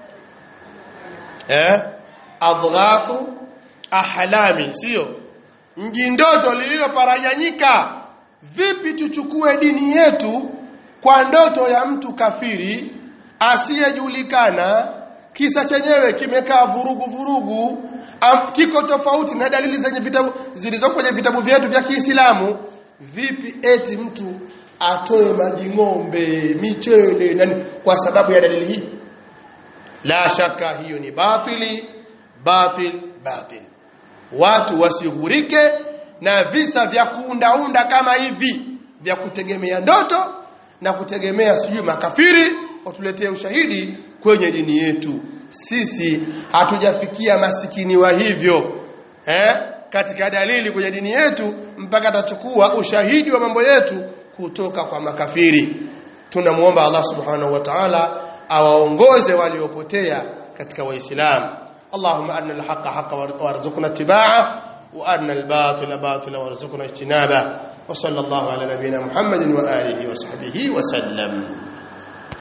yame eh adghathu ahlami sio mji ndoto lililoparaganyika vipi tuchukue dini yetu kwa ndoto ya mtu kafiri asiyejulikana kisa chenyewe kimekaa vurugu vurugu am, kiko tofauti na dalili zenye vitabu zilizopo kwenye vitabu vyetu vya Kiislamu vipi eti mtu atoe maji ng'ombe michele nani kwa sababu ya dalili hii la shaka hiyo ni batili batil batil watu wasighurike na visa vya kuundaunda kama hivi vya kutegemea ndoto na kutegemea sijui makafiri watuletee ushahidi kwenye dini yetu sisi hatujafikia masikini wa hivyo eh katika dalili kwenye dini yetu mpaka atachukua ushahidi wa mambo yetu kutoka kwa makafiri tunamuomba Allah subhanahu wa ta'ala awaongoze waliopotea katika waislamu اللهم أرنا الحق حقا وارزقنا اتباعه وأرنا الباطل باطلا وارزقنا اجتنابه وصلى الله على نبينا محمد وآله وصحبه وسلم